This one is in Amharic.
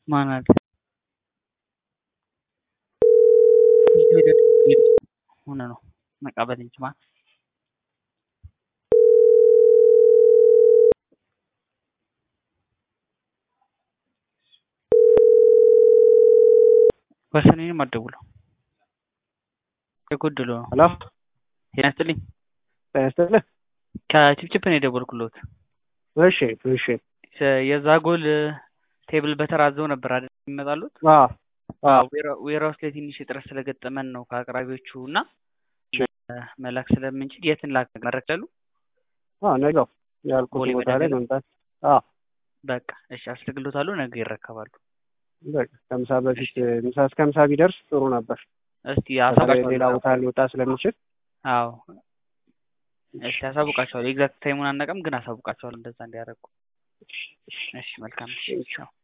ማናት ሆነ ነው መቃበል እንጂ ማለት ወሰኔንም አትደውለው የጎደሎ ነው። ሄሎ ጤና ይስጥልኝ። ጤና ይስጥልኝ። ከቺፕቺፕ ነው የደወልኩሎት። እሺ እሺ። የዛጎል ቴብል በተራዘው ነበር አይደል የሚመጣሉት? አዎ አዎ ዌራውስ ላይ ትንሽ እጥረት ስለገጠመን ነው ከአቅራቢዎቹ እና መላክ ስለምንችል የትን ላክ መረክ ላሉ አዎ ነገው ያልኩት ቦሌ ቦታ ላይ መድኃኒዓለም? መምጣት አዎ በቃ እሺ አስልግሎታለሁ። ነገ ይረከባሉ። በቃ ከምሳ በፊት ምሳ እስከ ምሳ ቢደርስ ጥሩ ነበር። እስቲ በተለይ አሳውቃቸዋለሁ። ሌላ ቦታ ሊወጣ ስለሚችል አዎ እሺ አሳውቃቸዋለሁ። ኤግዛክት ታይሙን አናውቅም፣ ግን አሳውቃቸዋለሁ እንደዛ እንዲያደርጉ። እሺ መልካም እሺ ቻው።